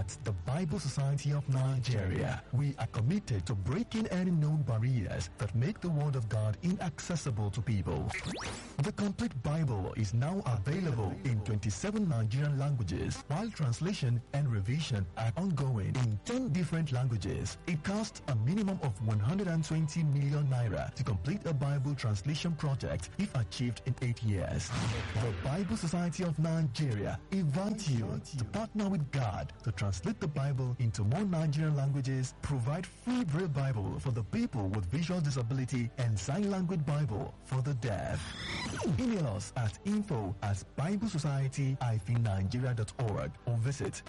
At the Bible Society of Nigeria, we are committed to breaking any known barriers that make the Word of God inaccessible to people. The complete Bible is now available in 27 Nigerian languages, while translation and revision are ongoing in 10 different languages. It costs a minimum of 120 million naira to complete a Bible translation project if achieved in 8 years. The Bible Society of Nigeria invites you to partner with God to translate the Bible into more Nigerian languages, provide free Braille Bible for the people with visual disability, and sign language Bible for the deaf. Email us at info at biblesociety-nigeria.org or visit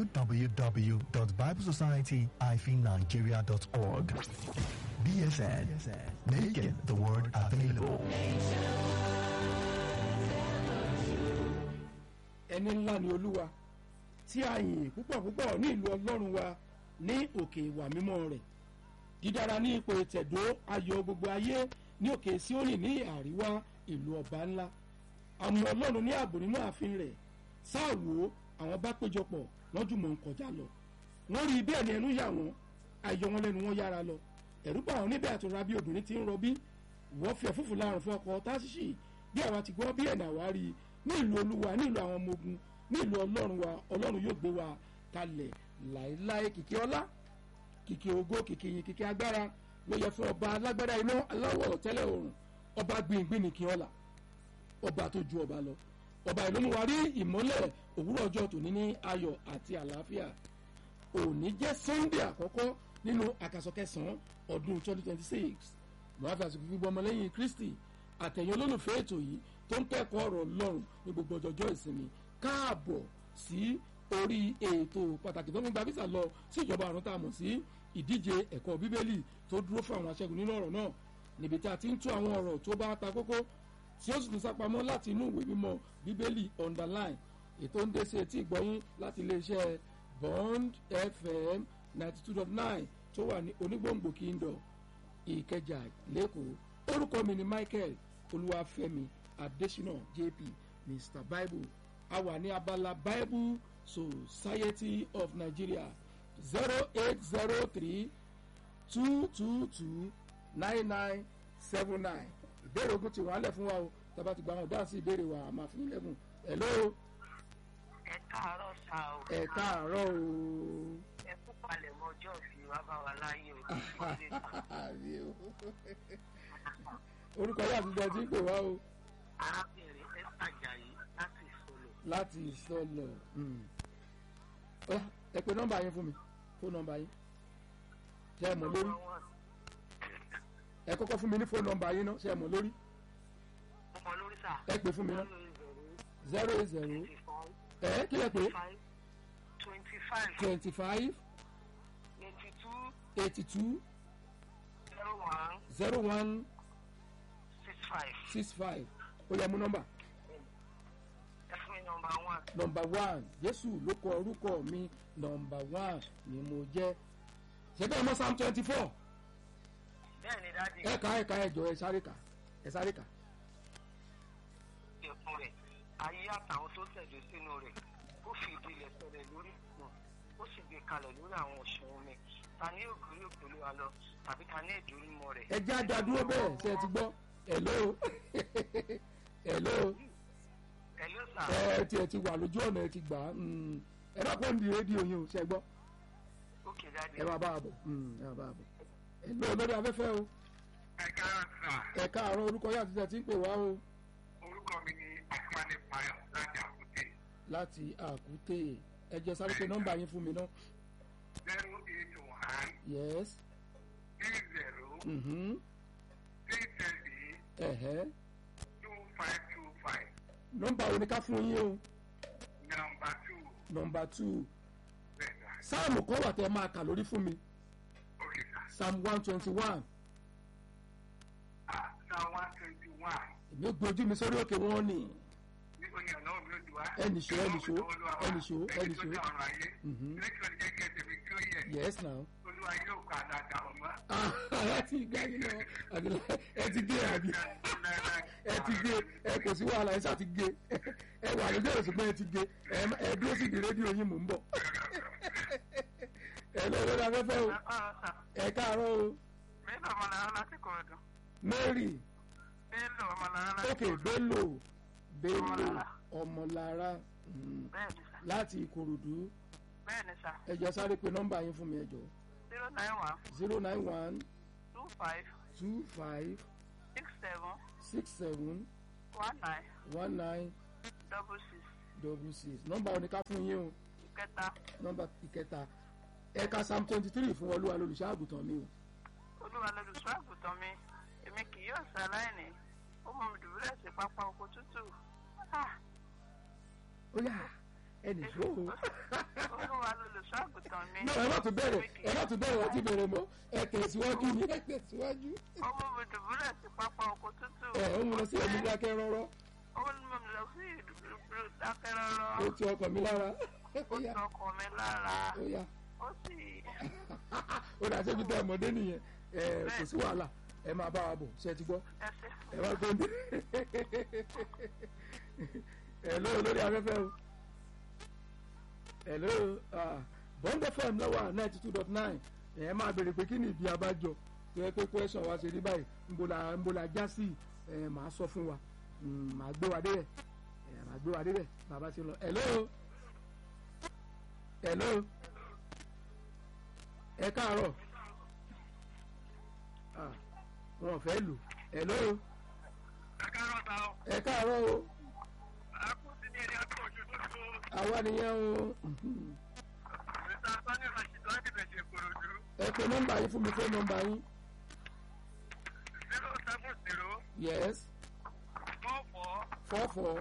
www.biblesociety-nigeria.org. BSN, making the word available. ẹni ńlá ni olúwa tí a yìn púpọ̀ púpọ̀ ní ìlú ọlọ́run wa ní òkè ìwà mímọ́ rẹ̀ dídára ní ipò ìtẹ̀dó ayọ̀ gbogbo ayé ní òkè síónì ní àríwá ìlú ọba ńlá àmọ́ ọlọ́run ní ààbò nínú ààfin rẹ̀ sáà wò ó àwọn bá péjọpọ̀ wọ́n jùmọ̀ ń kọjá lọ wọ́n rí bẹ́ẹ̀ ni ẹnu yà wọ́n ayọ̀ wọn lẹ́nu wọn yára lọ ẹ̀rú bá wọn níbẹ̀ àtúnra bí obìnrin ti ń rọbí wọ́n fi ẹ̀fúfù láàrùn fún ọkọ̀ táṣíṣì bí àwa ti gbọ́ bí ẹ̀nà àwárí ní ìlú olúwa ní ìlú àwọn ọmọ ogun ní ìlú ọlọ́run wa ọlọ́run yóò gbé wa kalẹ̀ láéláé kìkì ọlá kìkì ògo kìkì yìn kìkì agbára ló yẹ fún ọba alágbádá iná aláwọ̀ tẹ́lẹ̀ òrùn ọba gbìngbìn nìkì ọlá ọba tó ju ọba lọ ọba ìlú mu wa rí ìmọ́lẹ̀ òwúrọ̀ ọjọ́ tòní ní ayọ̀ àti àlàáfíà òní jẹ́ sunday àkọ́kọ́ nínú àkàsọ̀ kẹsàn-án ọdún twenty twenty six mọ̀láfíà àsìkò gbogbo ọmọlẹ́yìn kristi àtẹ̀yìn olólùfẹ́ ètò yìí tó ń kẹ́kọ̀ọ́ ọ̀rọ̀ ọlọ́run ní gbogbo ọjọ́jọ́ ìsinmi káàbọ̀ sí orí ètò pàtàkì tó ń gba visa lọ sí ìjọba àrùn tá a mọ̀ sí ìdíje ẹ̀kọ́ bíbélì tó dúró fún àwọn aṣẹ́gun nínú ọ̀rọ̀ náà níbi tí a ti ń tú àwọn ọ̀rọ̀ tó bá ta kókó tí ó sì tún sápamọ́ láti inú ìwé mímọ́ bíbélì underline ètò ń dé sí etí ìgbọ́yín láti iléeṣẹ́ bond fm ninety two dot nine tó wà ní onígbòǹgbò kíndọ̀ ìkẹjà lẹ́kọ̀ọ́ orúkọ mi ni michael olúwàfẹ́mi adesina jp mr bible a wà ní abala bible society of nigeria zero eight zero three two two two nine nine seven nine ìbéèrè ogun ti wà á lẹ̀ fún wa o tábà ti gba àwọn dáhùn sí ìbéèrè wa àmà fún ilẹ̀kùn hello ẹ káàárọ̀ sá o. ẹ káàárọ̀ o. ẹ kú palẹ̀ mọ́ ọjọ́ ìfi wá bá wa láyé o. Àbí o. orúkọ yà ti jẹ tí ń pè wá o arábìnrin esther ajayi láti ìsọlọ. láti ìsọlọ ẹ pe nọmba yín fún mi fóònù nọmba yín ṣe é mọ lórí ẹ kọ́kọ́ fún mi ní fóònù nọmba yín náà ṣe é mọ lórí ọmọ lórí sá. ẹ pè fún mi náà zero eight zero ẹ kí lẹ pé twenty five twenty five eighty two eighty two zero one zero one six five. six five ó yẹ mú nọmba ẹ fún mi nọmba one. nọmba one jésù ló kọ orúkọ mi nọmba one ni mo jẹ ṣe bẹ́ẹ̀ mọ́ psalm twenty four bẹ́ẹ̀ ni dáàdi ẹ ká ẹ ká ẹ jọ ẹ sáré kà ẹ sáré kà ẹ̀kún rẹ̀ ayé àtàwọn tó tẹ̀lé sínú rẹ̀ ó fi ìdílé sẹlẹ̀ lórí ìpọ̀n ó sì gbé kalẹ̀ lórí àwọn òṣùwọ̀n mi ta ní ògiri òpèlú wa lọ tàbí ta ní ìdúrímọ̀ rẹ̀. ẹ jẹ́ àdádúró bẹ́ẹ̀ ṣe ẹ ti gbọ́ hello hello ẹ ló sà. ẹ ti ẹ ti wà lójú ọ̀nà ẹ ti gbà á mm. ẹ bá pọ́n di rédíò yín o ṣe gbọ́ ókè dáàdi. ẹ máa bá a bọ̀ mm, ẹ máa bá a bọ̀ hello lórí afẹ́fẹ́ o ẹ káàárọ̀ sà ẹ káàárọ̀ orúkọ yà ti tẹ̀ tí ń pè wá o orúkọ mi ni akíwálé payọ láti àkúté láti àkúté ẹ jẹ́ sáré pé nọ́mbà yín fún mi náà zero eight one yes three zero mhm three three ẹ̀hẹ́ two five two five nọ́mbà wo ni ká fún yín o number two nọ́mbà two bẹ́ẹ̀ sà sáàmù kan wà tẹ́ máa kà lórí fún mi ok sà psalm one twenty one ah psalm one twenty one èmi ò gbójú mi sórí òkè wọn ni níbo ni ọ̀nà òbí òdu wa. Ẹnìṣó, ẹnìṣó, ẹnìṣó, ẹnìṣó. ẹni tó dá ọ̀rọ̀ ayé Mhm. lẹ́kọ̀ọ́ jẹ́ kí ẹ tẹ̀mí kí ó yẹ yes now olúwa yóò kọ́ àdàdà ọmọ. ẹ ti gbá yín lọ àbí ẹ ti gé àbí ẹ ti gé ẹ kò sí wàhálà ẹ ṣáà ti gé ẹ wà lójú ẹ̀sùn pé ẹ ti gé ẹ ẹ dúró sí ìdí rédíò yín mò ń bọ̀ ẹ lọ lórí afẹ́fẹ́ o Ẹ̀kọ́ sà. ẹ káàárọ̀ o Bello Ọmọlára láti Kòròdú. Mary Bello Ọmọlára láti ok Bello Bello Ọmọlára mm, Bẹ́ẹ̀ni sà. láti Ìkòròdú Bẹ́ẹ̀ni sà. ẹ jọ̀ọ́ sáré pé nọ́mbà yín fún mi ẹ jọ̀ọ́ zero nine one zero nine one two five two five six seven six seven one nine one nine double six double six nọ́mbà oníká fún yín o ìkẹta nọ́mbà ìkẹta ẹ̀ka psalm twenty three fún olúwa lolùṣọ́ àgùntàn mi o olúwa lolùṣọ́ àgùntàn mi èmi kì yóò ṣaláìní ó mú mi dùbúlẹ̀ sí pápá oko tútù Ah, ó yá ẹnì ṣó o. olúwa lolùṣọ́ àgùntàn mi náà ẹ má tún bẹ̀rẹ̀ ẹ má tún bẹ̀rẹ̀ ọtí bẹ̀rẹ̀ mọ́ ẹ tẹ̀síwájú ni ẹ tẹ̀síwájú. ó mú mi dùbúlẹ̀ sí pápá oko tútù ẹ ó mú lọ sí ẹ̀mí dákẹ́ rọ́rọ́ ó mú mi lọ sí ìdúró ó dákẹ́rọ́rọ́ ti ọkàn mi lára ó ó yá tọkọ mi lára ó yá ó sì ó dà sẹ́bi tẹ́ ọmọdé nìyẹn ẹ kò sí wàhálà ẹ máa bá wa bọ̀ ṣe ti gbọ́ ẹsẹ̀ ẹ má gbóndé ẹ ló lórí afẹ́fẹ́ o ẹ ló bond fm lọ́wọ́ ninety two dot nine ẹ máa béèrè pé kí ni ìdí abájọ tó yẹ pé question wa ṣe rí báyìí nbola nbola já sí ẹ máa sọ fún wa Mm, máa gbé wa débẹ̀ ẹ máa gbé wa débẹ̀ bàbá ṣe lọ ẹ ló ẹ ló ẹ káàárọ̀ Ah, wọn ò fẹ́ lò ẹ ló ẹ káàárọ̀ ta ọ ẹ káàárọ̀ o ẹ kú sí ní ẹni ọdún ojú tó tó àwa nìyẹn o mr sani rashid láti bẹ̀ṣẹ̀ korodu ẹ pe nọ́mbà yín fún mi fún nọ́mbà yín zero seven zero yes four four four four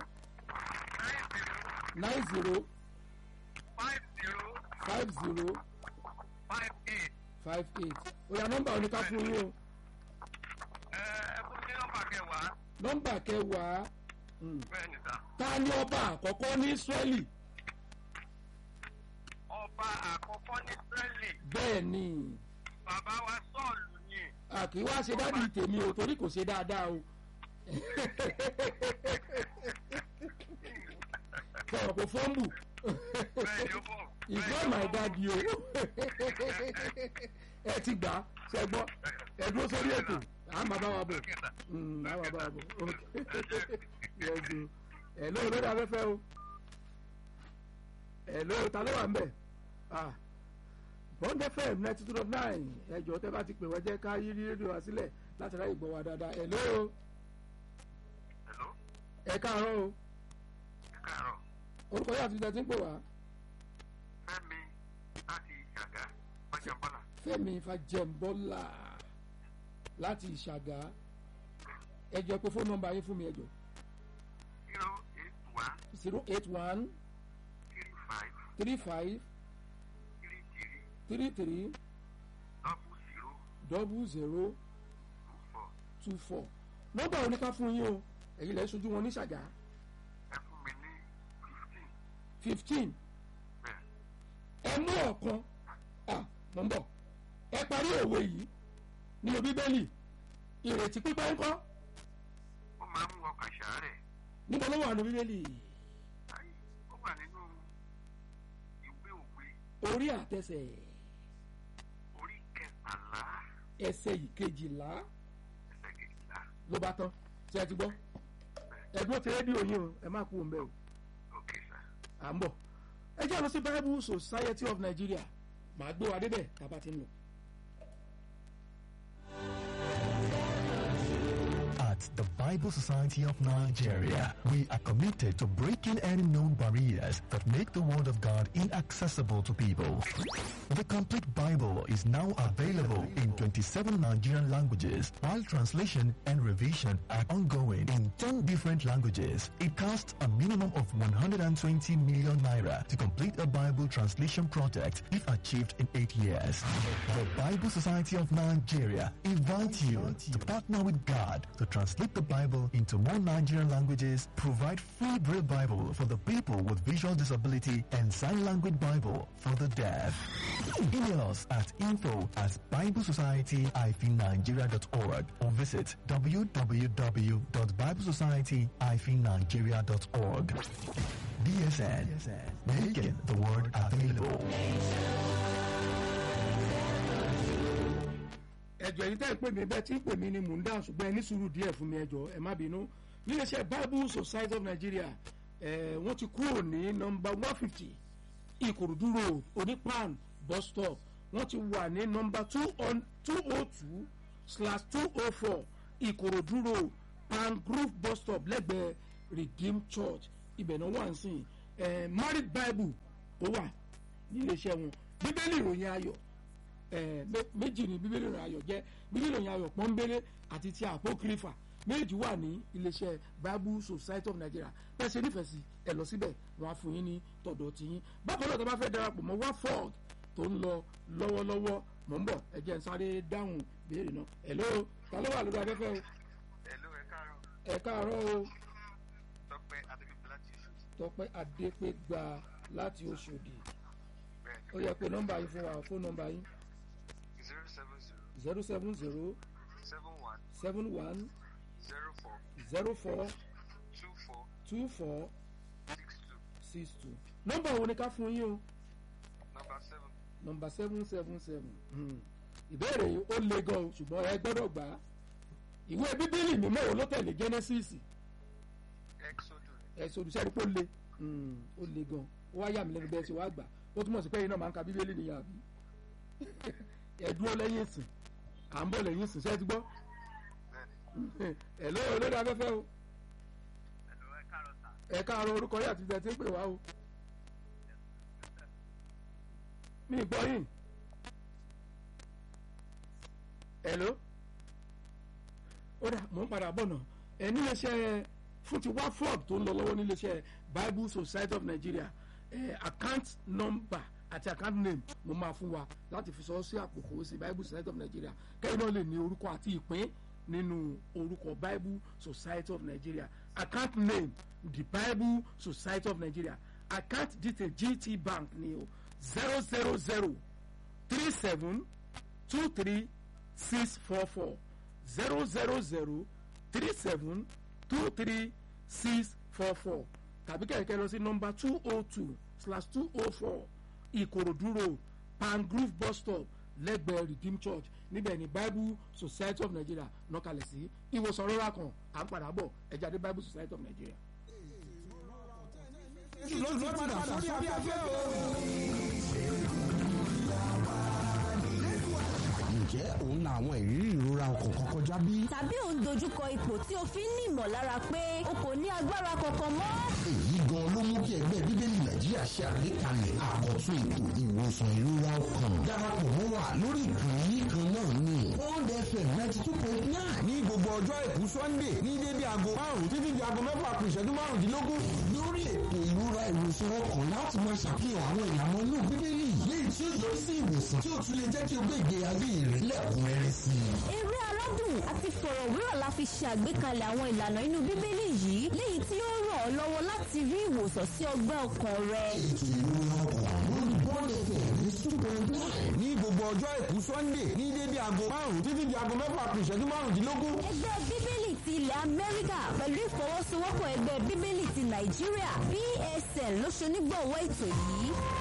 nine zero nine zero five zero five zero five eight five eight òyà nọ́mbà oníká fún yín o ẹ ẹ kú sí nọ́mbà kẹwàá nọ́mbà kẹwàá mm. bẹ́ẹ̀ ni sà ta ni ọba àkọ́kọ́ ní Ísírẹ́lì ọba àkọ́kọ́ ní israeli bẹ́ẹ̀ ni bàbá wa sọ́ọ̀lù ni àkì wá ṣe dádì tèmi o torí kò ṣe dáadáa o sọ̀rọ̀ kò fọ́ǹbù bẹ́ẹ̀ ni ó bọ̀ it's not my daddy o ẹ ti gbà á ṣe gbọ́ ẹ dúró sórí ètò à ń bàbá wa bọ̀ Mm, à ń bàbá wa bọ̀ ok yes o ẹ lóò lórí afẹ́fẹ́ o ẹ lóò ta ló wà ń bẹ̀ ah bond fm ninety two dot nine ẹjọ tẹ bá ti pè wá jẹ́ ká yí rédíò wa sílẹ̀ láti ráyè gbọ́ wa dáadáa ẹ lóò hello ẹ káàárọ̀ o ẹ káàárọ̀ orúkọ yóò àti ìjà tí ń pè wá fẹ́mi láti ìjàgá pàjábọ́là Fẹ́mi Fájẹmbọ́lá láti Ìṣàgá ẹjọ pé fóònù nọ́mbà yín fún mi ẹjọ zero eight one zero eight one three five three five three three three three double zero double zero two four two four nọ́mbà oníká fún yín o èyí lẹ ṣojú wọn ní Ṣàgá ẹ fún mi ní fifteen fifteen bẹ́ẹ̀ ẹ mú ọ̀kan ah mọ̀ ń bọ̀ ẹ parí òwe yìí nínú Bíbélì ìrètí pípẹ́ ńkọ́ ó máa ń mú ọkàn ṣàárẹ̀ níbo ló wà ní Bíbélì ayé ó wà nínú ìwé òwe orí àtẹsẹ̀ orí kẹtàlá ẹsẹ̀ ìkejìlá ẹsẹ̀ kejìlá ló bá tán ṣé ẹ ti gbọ́ ẹ̀dúró ti rédíò yín o ẹ má kú òun bẹ́ẹ̀ o ok sir à ń bọ̀ ẹ jẹ́ lọ sí Bible Society of Nigeria màá gbé wa débẹ̀ tá a bá ti ń lọ. At the Bible Society of Nigeria, we are committed to breaking any known barriers that make the Word of God inaccessible to people. The complete Bible is now available in 27 Nigerian languages, while translation and revision are ongoing in 10 different languages. It costs a minimum of 120 million naira to complete a Bible translation project if achieved in 8 years. The Bible Society of Nigeria invites you to partner with God to translate the Bible into more Nigerian languages, provide free Braille Bible for the people with visual disability, and sign language Bible for the deaf. Email us at info at biblesociety-nigeria.org or visit www.biblesociety-nigeria.org. BSN, making the word available. ẹjọ yìí tẹ́ ẹ pè mí bẹ́ẹ̀ tí ń pè mí ni mò ń dáhùn ṣùgbọ́n ẹ ní sùúrù díẹ̀ fún mi ẹjọ ẹ má bínú níléeṣẹ́ bible society of nigeria ẹ wọ́n ti kúrò ní nọmba one fifty ìkòròdú road onípan bus stop wọ́n ti wà ní nọmba two oh two slash two oh four ìkòròdú road pan grove bus stop lẹ́gbẹ̀ẹ́ redeem church ibẹ̀ náà wà ń sìn ẹ married bible ó wà níléeṣẹ́ wọn bíbélì ìròyìn ayọ̀ ẹ méjì ni bíbélì ìròyìn ayọ̀ jẹ́ bíbélì ìròyìn ayọ̀ pọ́nbélé àti ti apocrypha méjì wà ní iléeṣẹ́ bible society of nigeria bẹ́ẹ̀ ṣe nífẹ̀ẹ́ sí ẹ lọ síbẹ̀ wọ́n á fún yín ní tọ̀dọ̀ tí yín bákan náà tó bá fẹ́ darapọ̀ mọ́ waford tó ń lọ lọ́wọ́lọ́wọ́ mọ̀ ń bọ̀ ẹ jẹ́ n sáré dáhùn béèrè náà hello ta ló wà lórí afẹ́fẹ́ o Hello, ẹ káàárọ̀. ẹ káàárọ̀ o Tọ́pẹ́ Adébíyí láti Ìṣòtì. tọpẹ́ adépégbà láti oṣòdì Bẹ́ẹ̀ni. ó yẹ pé nọ́mbà yín fún wa fóònù nọ́mbà yín zero seven zero zero seven zero seven one seven one zero four zero four two four two four six two six two nọ́mbà wo ni ká fún yín o number seven nọ́mbà seven seven seven ìbéèrè yìí ó le gan o ṣùgbọ́n ẹ gbọ́dọ̀ gbà á ìwé bíbélì mímọ́ wo ló tẹ̀lé genesis exodus ẹ̀sùn olùsẹ́ni pé ó le Mm, ó le gan ó wá yà mí lẹ́nu bẹ́ẹ̀ tí wàá gbà ó túmọ̀ sí pé iná máa ń ka bíbélì nìyà bí ẹ dúró lẹ́yìn ìsìn à ń bọ̀ lẹ́yìn ìsìn ṣé ẹ ti gbọ́ bẹ́ẹ̀ni. ẹ̀ lóyè olórí afẹ́fẹ́ o Hello, ẹ káàárọ̀ sà. ẹ káàárọ̀ orúkọ yìí àti ìbẹ̀ tí ń pè wá o mi ì gbọ́ yìí hello ó dà mò ń padà bọ̀ náà ẹ níléeṣẹ́ fún ti waford tó ń lọ lọ́wọ́ níléeṣẹ́ bible society of nigeria ẹ account number àti account name mo máa fún wa láti fi sọ sí àpòkò sí bible society of nigeria kẹ́yìn náà lè ní orúkọ àti ìpín nínú orúkọ bible society of nigeria account name the bible society of nigeria account detail gt bank ni o zero zero zero three seven two three six four four zero zero zero three seven two three six four four tàbí kẹ̀kẹ́ lọ sí nọmba two oh two slash two oh four ìkòròdú road pangrove bus stop lẹ́gbẹ̀ẹ́ redeem church níbẹ̀ ni bible society of nigeria nọ́kalẹ̀ sí ìwòsàn rírà kan à ń padà bọ̀ ẹ̀jáde bible society of nigeria. ló ti padà sórí afẹ́fẹ́ o. ǹjẹ́ òun la àwọn ìrírí ìrora ọkàn kan kọjá bí? tàbí ò ń dojúkọ ipò tí o fi ń ní ìmọ̀lára pé o kò ní agbára kankan mọ́. èyí gan ló mú kí ẹgbẹ́ bíbélì nàìjíríà ṣe àgbékalẹ̀ àkọ́tún ètò ìwòsàn ìrora ọkàn darapọ̀ mọ́ wa lórí ìkànnì kan náà ní one fm ninety two point nine ní gbogbo ọjọ́ àìkú sunday ní dédé aago márùn-ún títí di aago mẹ́fà kù ìṣẹ́jú márùndínlógún lórí ètò ìrora ìwòsàn ọkàn láti máa ṣàfihàn àwọn ìlànà inú bíbélì léyìí tí ó yọrí sí ìwòsàn tí ó tún lè jẹ́ kí o gbé ìgbé ayé rẹ lẹ́kùnrẹ́rẹ́ sí i. eré aládùn àti fọ̀rọ̀wérọ̀ la fi ṣe àgbékalẹ̀ àwọn ìlànà inú bíbélì yìí léyìí tí ó ràn ọ́ lọ́wọ́ láti rí ìwòsàn sí ọgbẹ́ ọkàn rẹ. ètò ìrora ọkàn lórí bọ́ọ̀lù ẹ̀fẹ̀ ní two point nine ní gbogbo ọjọ́ àìkú sunday ní dédé aago márùn-ún títí di aago mẹ́fà kù ìṣẹ́jú márùndínlógún ẹgbẹ́ bíbélì ti ilẹ̀ amẹ́ríkà pẹ̀lú ìfọwọ́sowọ́pọ̀ ẹgbẹ́ bíbélì ti nàìjíríà psn ló ṣonígbọ̀wọ́ ètò yìí.